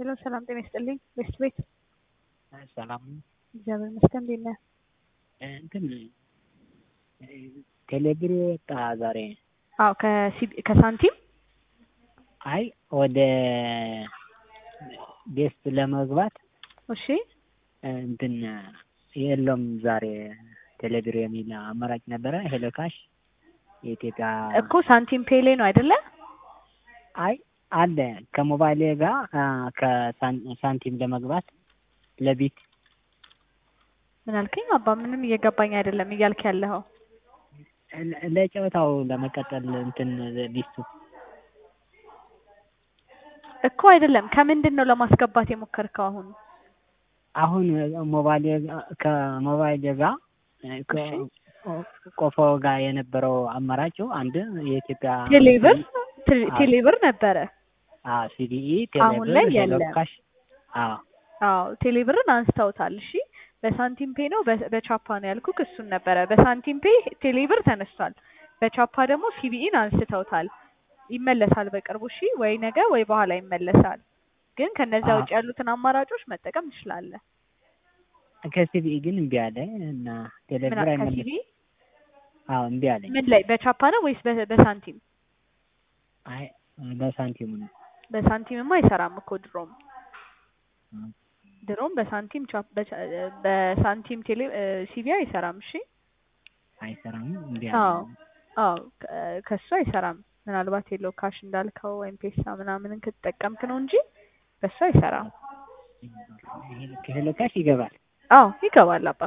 ሄሎ ሰላም ጤና ይስጥልኝ። ቤስት ቤት ሰላም እግዚአብሔር ይመስገን። እንዴት ነህ? እንትን ቴሌብር ወጣ ዛሬ። አዎ ከሲቢ ከሳንቲም አይ ወደ ቤስት ለመግባት እሺ እንትን የለም ዛሬ ቴሌብር የሚል አማራጭ ነበረ። ሄሎ ካሽ የኢትዮጵያ እኮ ሳንቲም ፔሌ ነው አይደለ? አይ አለ ከሞባይሌ ጋር ከሳንቲም ለመግባት ለቢት ምን አልከኝ? አባ ምንም እየገባኝ አይደለም እያልክ ያለኸው። ለጨዋታው ለመቀጠል እንትን ሊስቱ እኮ አይደለም። ከምንድን ነው ለማስገባት የሞከርከው አሁን? አሁን ሞባይል ከሞባይል ጋር ቆፎ ጋር የነበረው አማራጩ አንድ የኢትዮጵያ ቴሌብር ቴሌብር ነበረ። አዎ ሲዲኢ አሁን ላይ ቴሌብር ሄሎ የለም። ካሽ አዎ አዎ ቴሌብርን አንስተውታል። እሺ በሳንቲም ፔ ነው በ- በቻፓ ነው ያልኩህ፣ እሱን ነበረ። በሳንቲም ፔ ቴሌብር ተነስቷል። በቻፓ ደግሞ ሲቢኢን አንስተውታል። ይመለሳል በቅርቡ። እሺ ወይ ነገ ወይ በኋላ ይመለሳል። ግን ከነዛ አዎ። ውጭ ያሉትን አማራጮች መጠቀም ትችላለህ። ከሲቢኢ ግን እምቢ አለ እና ምን ቴሌብር አልክ? አይመለስም። ከሲቢ አዎ እምቢ አለኝ። ምን ላይ በቻፓ ነው ወይስ በ- በሳንቲም? አይ በሳንቲሙ ነው። በሳንቲምማ አይሰራም እኮ ድሮም ድሮም በሳንቲም ቻፕ በቻ- በሳንቲም ቴሌ ሲቢ አይሰራም። እሺ አይሰራም እምቢ አዎ አለኝ። አዎ ከ- ከሱ አይሰራም። ምናልባት የሎ ካሽ እንዳልከው ወይም ፔሳ ምናምንን ከተጠቀምክ ነው እንጂ በሱ አይሰራም። ከሄሎ ካሽ ይገባል። አዎ ይገባል አባ።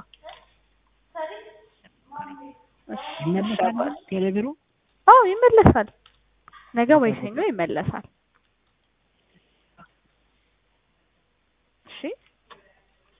እሺ ይመለሳል ይገባል። ቴሌብሩ አዎ ይመለሳል። ነገ ወይ ሰኞ ይመለሳል።